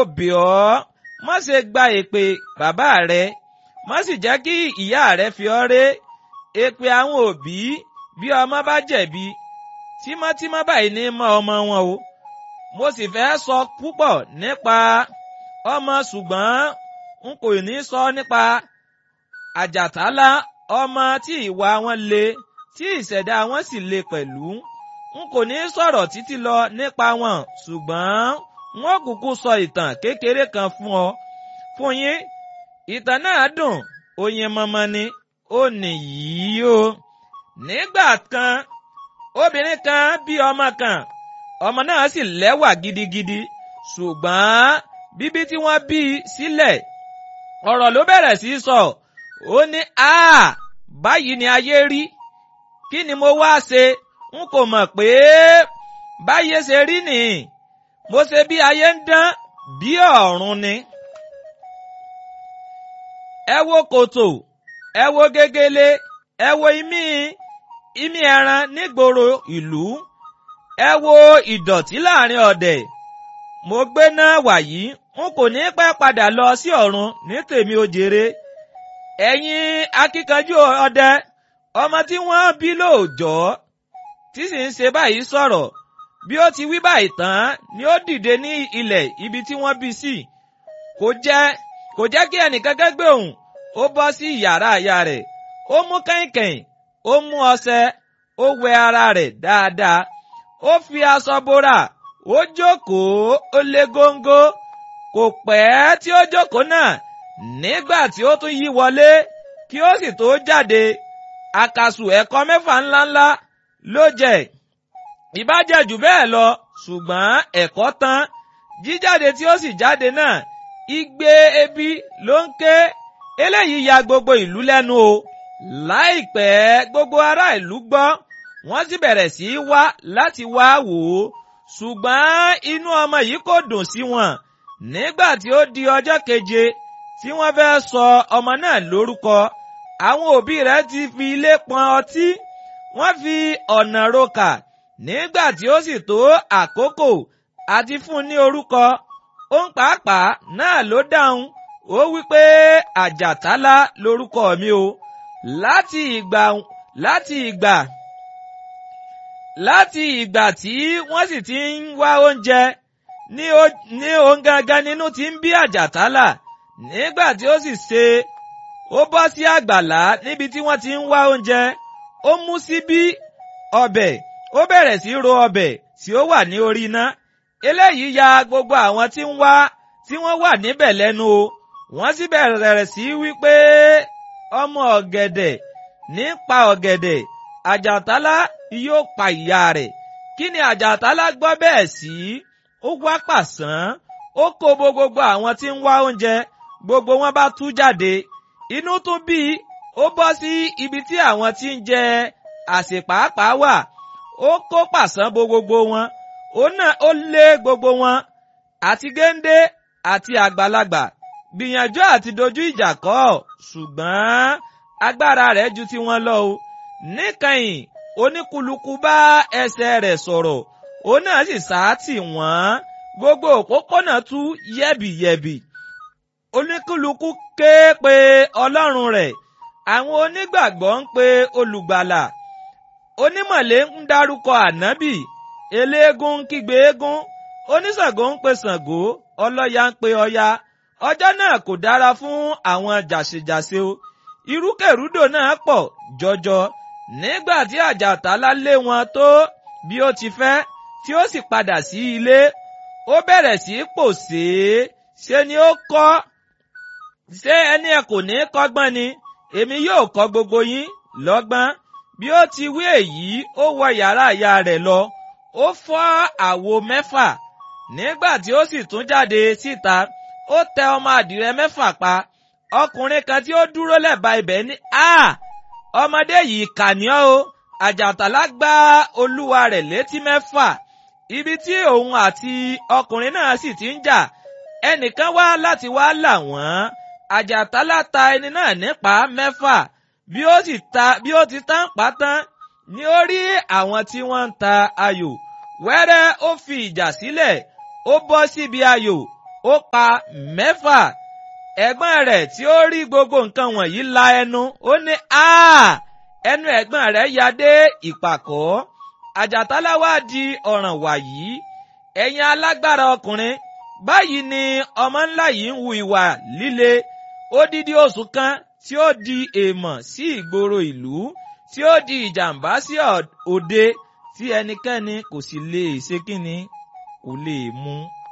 bẹ̀ ọ́ má ṣe gba èpè bàbá rẹ má sì jẹ́ kí ìyá rẹ fi ọ́ ré èpè àwọn òbí bí ọmọ bá jẹ̀bi tímọ́tímọ́ báyìí ní mọ́ ọmọ wọn o mo sì fẹ́ sọ púpọ̀ nípa ọmọ ṣùgbọ́n n kò ní sọ nípa àjàtálá ọmọ tí ìwà wọn le tí ìṣẹ̀dá wọn sì le pẹ̀lú n kò ní sọ̀rọ̀ títí lọ nípa wọn ṣùgbọ́n wọn kúkú sọ ìtàn kékeré kan fún ọ fún yín ìtàn náà dùn oyin mọmọ ni ó nìyí o nígbà kan obìnrin kan bí ọmọ kan ọmọ náà sì lẹ́wà gidigidi ṣùgbọ́n bíbí tí wọ́n bí sílẹ̀ ọ̀rọ̀ ló bẹ̀rẹ̀ sí sọ ó ní a báyìí ni ayé rí kí ni mo wá ṣe n kò mọ̀ pé báyé ṣe rí nìyí mo ṣe bí ayé ń dán bí ọ̀run ni. ẹ wo kòtò ẹ wo gegele ẹ wo imí imí ẹran nígboro ìlú ẹ wo ìdọ̀tí láàrin ọ̀dẹ̀ mo gbé náà wàyí n kò ní pẹ́ padà lọ sí ọ̀run ní tèmi ó jèrè ẹ̀yin akíkanjú ọdẹ ọmọ tí wọ́n bí lóòjọ́ tí sì ń ṣe báyìí sọ̀rọ̀ bí ó ti wí báyìí tán ni ó dìde ní ilẹ̀ ibi tí wọ́n bí sí kò jẹ́ kò jẹ́ kí ẹnìkankan gbé òun ó bọ́ sí yàrá ìyá rẹ̀ ó mú kẹ̀ǹkẹ̀ǹ ó mú ọṣẹ ó wẹ ara rẹ̀ dáadáa ó fi aṣọ bora ó jókòó ó lé góńgó kò pẹ́ tí ó jókòó náà nígbà tí ó tún yí wọlé kí ó sì tó jáde àkàsù ẹ̀kọ́ mẹ́fà ńláńlá ló jẹ ìbájẹ́ jù bẹ́ẹ̀ lọ ṣùgbọ́n ẹ̀kọ́ tán jíjáde tí ó sì jáde náà igbe ebi ló ń ké eléyìí ya gbogbo ìlú lẹ́nu o láìpẹ́ gbogbo ará ìlú gbọ́ wọ́n sì bẹ̀rẹ̀ sí í wá láti wá wò ó ṣùgbọ́n inú ọmọ yìí kò dùn sí wọn nígbà tí ó di ọjọ́ keje tí wọ́n fẹ́ sọ ọmọ náà lórúkọ àwọn òbí rẹ̀ ti fi ilé pọn ọtí wọ́n fi ọ̀nà roka nígbà tí ó sì tó àkókò àti fún un ní orúkọ òun pàápàá náà ló dáhùn ó wí pé àjàtálá lórúkọ mi o láti ìgbà láti ìgbà láti ìgbà tí wọ́n sì ti ń wá oúnjẹ ní òun gangan nínú ti ń bí àjàtálà nígbà tí ó sì ṣe ó bọ́ sí àgbàlá níbi tí wọ́n ti ń wá oúnjẹ ó mú síbí ọbẹ̀ ó bẹ̀rẹ̀ sí ro ọbẹ̀ tí ó wà ní orí iná eléyìí ya gbogbo àwọn tí ń wá tí wọ́n wà níbẹ̀ lẹ́nu o wọ́n sì bẹ̀rẹ̀ sí wípé ọmọ ọ̀gẹ̀dẹ̀ ní pa ọ̀gẹ̀dẹ̀ àjàtálá yóò pa ìyá rẹ̀ kí ni àjàtálá gbọ́ bẹ́ẹ̀ sí ó wá pàṣán ó kó bo gbogbo àwọn tí ń wá oúnjẹ gbogbo wọn bá tú jáde inú tún bí ó bọ́ sí ibi tí àwọn tí ń jẹ àsèpàápàá wà ó kó pàṣán bo gbogbo wọn ó náà ó lé gbogbo wọn àti géńdé àti àgbàlagbà gbìyànjú àti dojú ìjà kọ ṣùgbọ́n agbára rẹ̀ ju tiwọn lọ o níkẹyìn oníkulukú bá ẹsẹ̀ rẹ̀ sọ̀rọ̀ òun náà sì sáàtì wọ́n gbogbo òpópónà tú yẹ̀bìyẹ̀bì oníkulukú ké pe ọlọ́run rẹ̀ àwọn onígbàgbọ́ ń pe olùgbàlà onímọ̀lé ń dárúkọ ànábì eléégún ń kígbe eégún oníṣàngó ń pe ṣàngó ọlọ́ya ń pe ọya ọjọ́ náà kò dára fún àwọn jàṣejàṣe o irúkèrúdò náà pọ̀ jọjọ nígbà tí àjàtálá lé wọn tó bí ó ti fẹ́ tí ó sì padà sí ilé ó bẹ̀rẹ̀ sí í pòṣé ṣe ni ó kọ́ ṣé ẹni ẹ kò ní kọ́gbọ́n ni èmi yóò kọ́ gbogbo yín lọ́gbọ́n bí ó ti wí èyí ó wọ yàrá ìyá rẹ̀ lọ ó fọ́ àwo mẹ́fà nígbà tí ó sì tún jáde síta ó tẹ ọmọ àdìrẹ mẹ́fà pa ọkùnrin kan tí ó dúró lẹ́bàá ibẹ̀ ní a ọmọdé yìí kà ní ọ́ o àjàtàlá gbá olúwa rẹ̀ létí mẹ́fà ibi tí òun àti ọkùnrin náà sì ti ń jà ẹnìkan wá láti wá là wọ́n àjàtálá ta ẹni náà nípa mẹ́fà bí ó sì ta bí ó ti tán pa tán ni ó rí àwọn tí wọ́n ń ta ayò wẹ́rẹ́ ó fi ìjà sílẹ̀ ó bọ́ síbi ayò ó pa mẹ́fà ẹ̀gbọ́n rẹ̀ tí ó rí gbogbo nǹkan wọ̀nyí la ẹnu ó ní ẹnu ẹ̀gbọ́n rẹ̀ ya dé ìpàkọ́ àjàtálá wá di ọ̀ràn wàyí ẹ̀yin alágbára ọkùnrin báyìí ni ọmọ ńlá yìí ń hu ìwà líle odidi oṣù kan tí ó di èèmọ̀ sí ìgboro ìlú tí ó di ìjàmbá sí òde tí ẹnikẹ́ni kò sì lè ṣe kíni kò lè mú